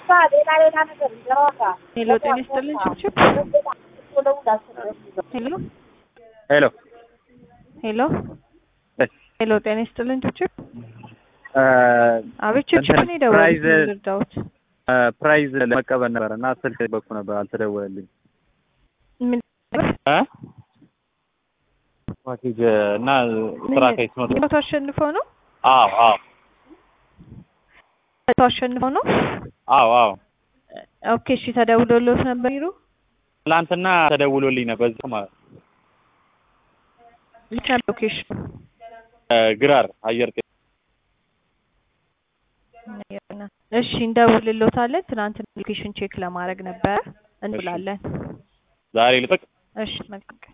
ሄሎ ጤና ይስጥልን ችብችብ ሄሎ ሄሎ ሄሎ ሄሎ ጤና ይስጥልን ችብችብ አቤት ችብችብ እንትን ነው የደወሉት ፕራይዝ- ምን ልርዳዎት ፕራይዝ ለመቀበል ነበር እና ስልክ በኩ ነበር አልተደወለልኝ ምን እ ፓኬጅ እና ስራ ከይት ነው መቶ አሸንፈው ነው አዎ አዎ መቶ አሸንፈው ነው አዎ አዎ ኦኬ እሺ ተደውሎሎት ነበር ይሩ ትላንትና ተደውሎልኝ ነበር በዚህ ማለት ነው። ልክ ነበር ሎኬሽን እ ግራር አየር ጤና እሺ እንደውልሎታለን ትናንት ሎኬሽን ቼክ ለማድረግ ነበረ እንላለን ዛሬ ልጠቅ እሺ መልካም ቀን